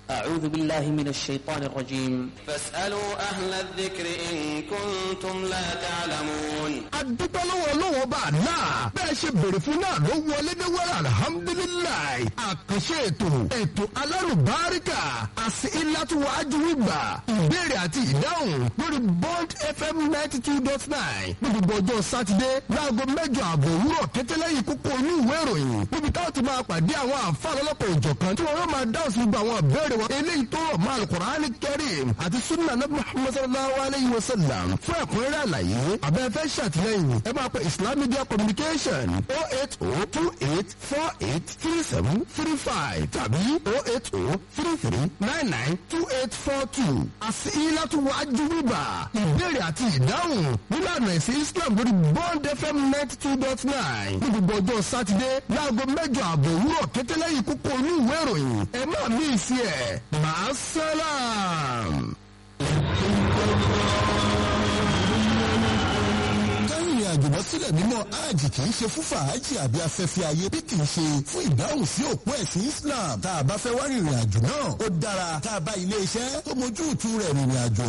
أعوذ بالله من الشيطان الرجيم فاسألوا أهل الذكر إن كنتم لا تعلمون adúpẹ́ lọ́wọ́ lọ́wọ́ bá a náà bẹ́ẹ̀ ṣe bèrè fún náà ló wọlé ní wẹ́rẹ́ alihamudulilayi àkànṣe ètò ètò alárùbáríkà àti ìlàtúwájú ìgbà ìbéèrè àti ìdáhùn lórí bond fm ninety two dot nine ní gbogbo ọjọ́ sátidé láago mẹ́jọ àbọ̀ òwúrọ̀ kẹtẹ́lẹ́yìn kókó inú ìwé ìròyìn níbi táwọn ti máa pàdé àwọn àǹfààní ọlọ́pàá òjọ̀kan tí wọ́n yóò máa dáhùn sí gbogbo àwọn ìbéèrè wọn eléyìí tó rọ̀ mọ́ alukur'ani kẹrim àti sunna nabi muhammad sallallahu alayhi wa sallam fún ẹ̀kúnrẹ́rẹ́ àlàyé abẹ́fẹ́ ṣàtìlẹ́yìn ẹ máa pe islam media communication o eight o two eight four eight three seven three five tàbí o eight o three three nine nine two eight four two àti ilátú wájú bíbà ìbéèrè àti ìdáhùn nílànà ẹ̀sìn islam lórí bond fm ninety two dot nine ní gbogbo ọjọ́ sátidé láago mẹ́jọ àbọ̀ òwúrọ̀ kẹtẹ́lẹ́yìn kókó inú ìwé ìròyìn ẹ má mí ìsí ẹ̀ máa sálàm. kárìnrìn àjò lọ sílẹ̀ mímọ́ hajj kì í ṣe fún fàájì àbí afẹ́fẹ́ ayé bí kì í ṣe fún ìdáhùn sí òpó ẹ̀sìn Islam tá a bá fẹ́ wá rìnrìn àjò náà ó dára tá a bá ilé iṣẹ́ tó mójú ìtú rẹ̀ rìnrìn àjò